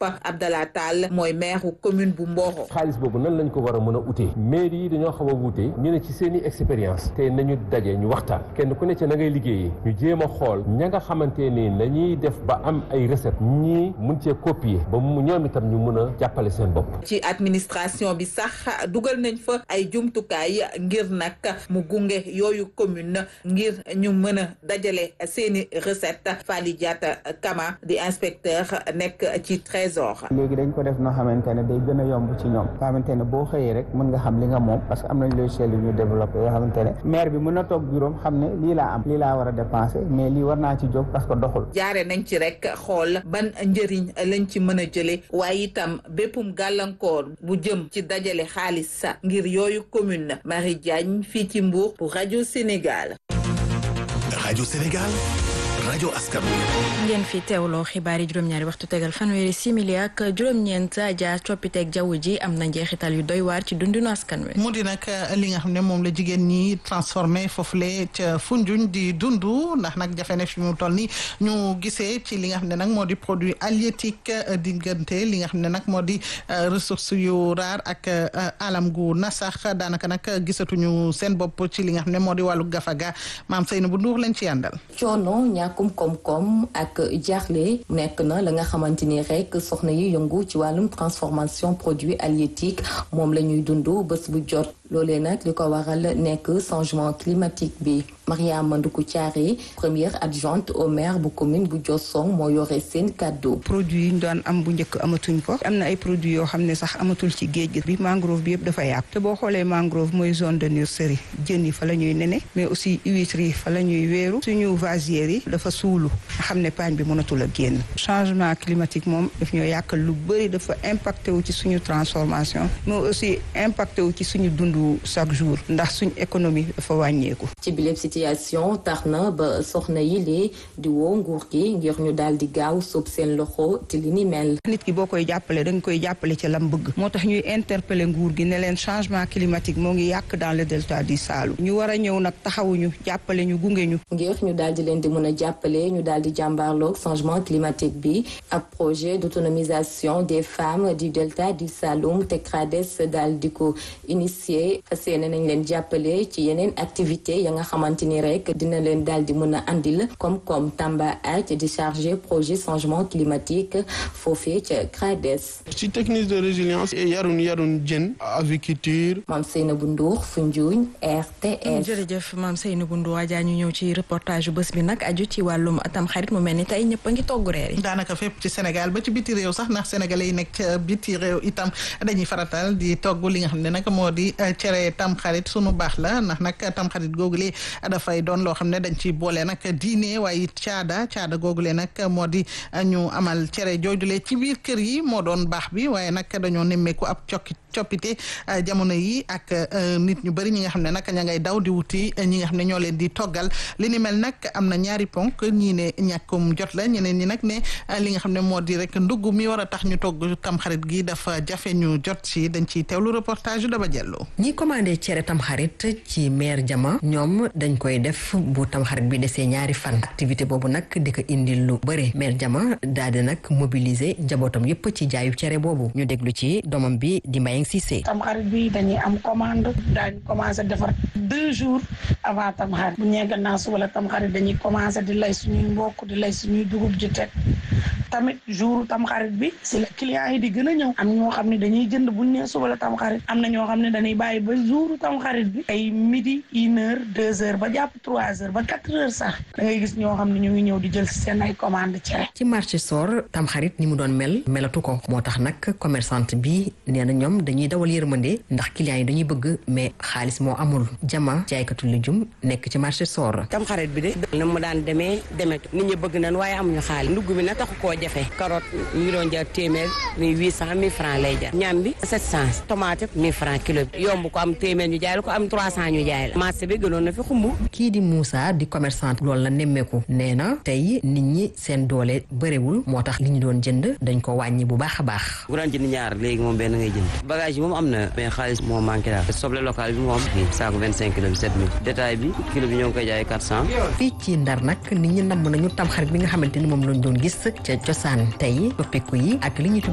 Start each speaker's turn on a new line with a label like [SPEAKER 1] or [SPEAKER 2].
[SPEAKER 1] Abdallah Tall mooy maire commune bu Mboro.
[SPEAKER 2] xaalis boobu nan lañ ko war a mën a utee mairie yi dañoo xaw a wuute ñu ne ci seen i expérience te nañu daje ñu waxtaan kenn ku ne ci na ngay liggéeyee ñu jéem a xool ña nga xamante ni nañuy def ba am ay recette ñii mun cee copier ba mu ñoom itam ñu mën a jàppale seen bopp.
[SPEAKER 1] ci administration bi sax dugal nañ fa ay jumtukaay ngir nag mu gunge yooyu commune ngir ñu mën a dajale seeni recette Fally Diatta Kama di inspecteur nekk ci trésor
[SPEAKER 3] léegi dañ ko def noo xamante ne day gën a yomb ci ñoom nga xamante ne boo xëyee rek mën nga xam li nga moom parce que am nañ logiciel yu ñu développé yoo xamante ne maire bi mën na toog bureau xam ne lii laa am lii laa war a dépenser mais lii war naa ci jóg parce que doxul
[SPEAKER 1] jaare nañ ci rek xool ban njëriñ lañ ci mën a jële waaye itam béppum gàllankoor bu jëm ci dajale xaalis ngir yooyu commune Marie Diagne fii ci Mbour pour rajo Sénégal
[SPEAKER 4] rajo Sénégal rajo askan
[SPEAKER 5] ngeen fi teewloo xibaar yi juróom-ñaari waxtu tegal fanweeri simili ak juróom-ñeent jaar coppiteeg jaww ji am na njeexital yu doy waar ci dundinu askan wi.
[SPEAKER 6] mu di nag li nga xam ne moom la jigéen ñi transformé foofule ca Foundiougne di dund ndax nag jafe na fi mu toll ni ñu gisee ci li nga xam ne nag moo di produit halieutique diggante li nga xam ne nag moo di ressource yu raar ak alam gu nasax daanaka nag gisatuñu seen bopp ci li nga xam ne moo di wàllu gafaga maam Seynabou Ndour lañ ci yàndal.
[SPEAKER 7] coono ñàkkum koom-koom ak jaaxle nekk na la nga xamante ni rek soxna yi yëngu ci wàllum transformation produit halieutique moom la ñuy dund bés bu jot loolee nag li ko waral nekk changement climatique bi Mariama Nduku Thiaré première adjointe au maire bu commune bu Diossong moo yore seen kàddu
[SPEAKER 8] produit yi ñu doon am bu njëkk amatuñ ko am na ay produits yoo xam ne sax amatul ci géej gi bi mangrove bi yëpp dafa yàqu te boo xoolee mangrove mooy zone de nurserie jën yi fa la ñuy nene mais aussi huîtres yi fa la ñuy wéeru suñu vasières yi dafa suulu nga xam ne paañ bi mënatul a génn changement climatique moom daf ñoo yàqal lu bëri dafa impacté wu ci suñu transformation mais aussi impacté wu ci suñu dundu chaque jour ndax suñu économie dafa wàññeeku
[SPEAKER 7] ci bileb situation tax na ba soxna yi lee di woo nguur gi ngir ñu daal di gaaw sóob seen loxo ci li ni mel
[SPEAKER 8] nit ki boo koy jàppale da nga koy jàppale ci lam bëgg moo tax ñuy interpeller nguur gi ne leen changement climatique moo ngi yàq dans le delta du Saloum ñu war a ñëw nag taxawuñu jàppale ñu gunge ñu
[SPEAKER 7] ngir ñu daal di leen di mën a jàppale ñu daal di jàmbaarloog changement climatique bi ab projet d'autonomisation des femmes du delta du Saloum te CRADES daal di ko initier fas yéene nañ leen jàppale ci yeneen activité ya nga xamante ni rek dina leen daal di mën a andil comme-comme Tamba Ath di chargé projet changement climatique foofee ca CRADES.
[SPEAKER 9] ci technique de résilience yarun yarun jën aviculture.
[SPEAKER 7] Mame Seynabou Ndour Foundiougne RTS.
[SPEAKER 5] jërëjëf Mame Seynabou Ndour Adja ñu ñëw ci reportage bés bi nag aju ci wàllum tam xarit mu mel ni tey ñëpp a ngi togg reer yi.
[SPEAKER 6] daanaka fépp ci Sénégal ba ci biti réew sax ndax sénégalais yi nekk ca biti réew itam dañuy faratal di togg li nga xam ne nag moo di cere tam xarit sunu baax la ndax nag tam xarit googule dafay doon loo xam ne dañ ci boole nag diine waaye caada caada googule nag moo di ñu amal cere joojule ci biir kër yi moo doon baax bi waaye nag dañoo nemmeeku ab cokki coppite jamono yi ak nit ñu bëri ñi nga xam ne nag ña ngay daw di wuti ñi nga xam ne ñoo leen di toggal li ni mel nag am na ñaari ponk ñii ne ñàkkum jot la ñeneen ñi nag ne li nga xam ne moo di rek ndugg mi war a tax ñu togg tamxarit gi dafa jafe ñu jot ci dañ ciy teewlu reportage daba jellu
[SPEAKER 10] ñi commandé cere tamxarit ci maire jama ñoom dañ koy def bu tamxarit bi desee ñaari fan activité boobu nag di ko indil lu bëri maire jama daal di nag mobiliser njabootam yépp ci jaayu cere boobu ñu déglu ci doomam bi di Mbayang Cissé
[SPEAKER 11] tamxarit bi dañuy am commande daañ commencé defar deux jours avant tamxarit bu ñee gannaaw suba la tamxarit dañuy commencé di lay suñuy mbokk di lay suñuy dugub ji teg tamit jour tamxarit bi si la clients yi di gën a ñëw am ñoo xam ne dañuy jënd buñ nee suba la tamxarit am na ñoo xam ne dañuy bàyyi ba jour tamxarit bi ay midi une heure deux heures ba jàpp trois heures ba quatre heures sax da ngay gis ñoo xam ne ñu ngi ñëw di jël si seen ay commande cere
[SPEAKER 10] ci marché soor tamxarit ni mu doon mel melatu ko moo tax nag commerçante bi nee na ñoom dañuy dawal yërmande ndax clients yi dañuy bëgg mais xaalis moo amul jama jaaykatu lujum nekk ci marché soor
[SPEAKER 12] tamxarit bi de na mu daan demee demetu nit ñi bëgg nañ waaye amuñu xaalis ndugg mi na taxu koo jafe carotte ñu doon jar téeméer mi huit cent mille francs lay jar ñam bi sept cent tomate mille francs kilo bi yomb ko am téeméer ñu jaay la ko am trois cent ñu jaay la marché bi gënoon na fi xumb
[SPEAKER 10] kii di Moussa di commerçante loolu la nemmeeku nee na tey nit ñi seen doole bëriwul moo tax li ñu doon jënd dañ ko wàññi bu baax a baax
[SPEAKER 13] bu daan jënd ñaar léegi moom benn ngay jënd bagage yi moom am na mais xaalis moo manqué daal soble local bi moom fii saako vingt cinq kilo bi sept mille détail bi kilo bi ñoo ngi koy jaay quatre cent
[SPEAKER 10] fii ci ndar nag nit ñi namm nañu tamxarit bi nga xamante ni moom lañ doon gis ca cosaan tey toppiku yi ak li ñu